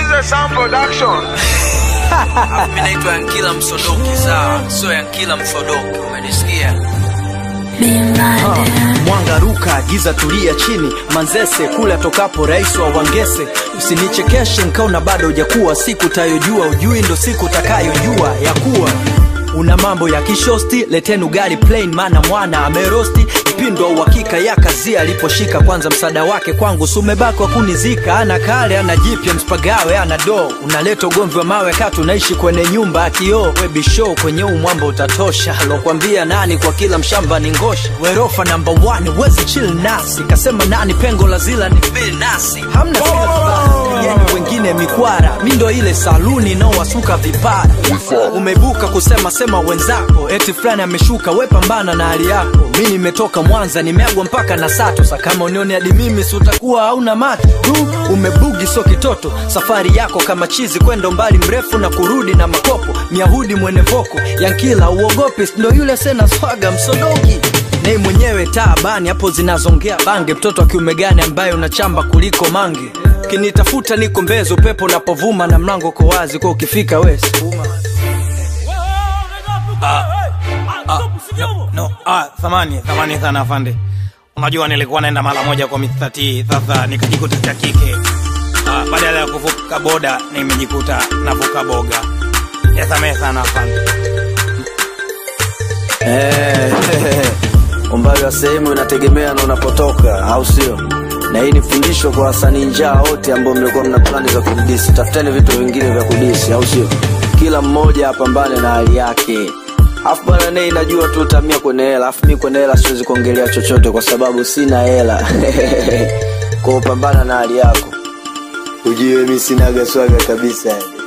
Tusikilize Sound Production. Mimi naitwa Yankila Msodoki, sawa? Sio Yankila Msodoki, umenisikia? Mwanga ruka, giza tulia chini, Manzese kule atokapo rais wa Wangese. Usinichekeshe nkaona bado hujakuwa, siku tayojua ujui ndo siku takayojua ya kuwa una mambo ya kishosti, leteni ugali plain, maana mwana amerosti mpindo wa uhakika ya kazi aliposhika kwanza msaada wake kwangu sumebaki wa kunizika ana kale ana jipya mspagawe ana do unaleta ugomvi wa mawe kati unaishi kwenye nyumba ya kioo webishow kwenye huu mwamba utatosha lokwambia nani kwa kila mshamba ni ngosha werofa namba 1 wezi chill nasi kasema nani pengo la zila ni feel nasi hamna sila yenu wengine mikwara mi ndo ile saluni inaowasuka vipara umebuka kusema sema wenzako eti fulani ameshuka we pambana na hali yako mi nimetoka mwanza nimeagwa mpaka na sato sa kama unione hadi mimi si utakuwa hauna macho tu umebugi so kitoto safari yako kama chizi kwenda umbali mrefu na kurudi na makopo myahudi mwene voko yankila uogopi ndo yule sena swaga msodoki nei mwenyewe taabani hapo zinazongea bange mtoto wa kiume gani ambaye unachamba kuliko mange kinitafuta niko mbezi upepo unapovuma na mlango uko wazi kwa ukifika wesi no, ah, thamani thamani sana afande unajua nilikuwa naenda mara moja kwa Mr. T sasa nikajikuta cha kike ah, badala ya kuvuka boda nimejikuta navuka boga yasamehe sana afande Eh, umbali wa sehemu inategemea na unapotoka au sio na hii ni fundisho kwa wasanii njaa wote ambao mlikuwa mna plani za kudisi tafuteni vitu vingine vya kudisi au sio kila mmoja apambane na hali yake afu bwana nei najua tu utamia kwenye hela afu mi kwenye hela siwezi kuongelea chochote kwa sababu sina hela kwa upambana na hali yako ujue mi sinaga swaga kabisa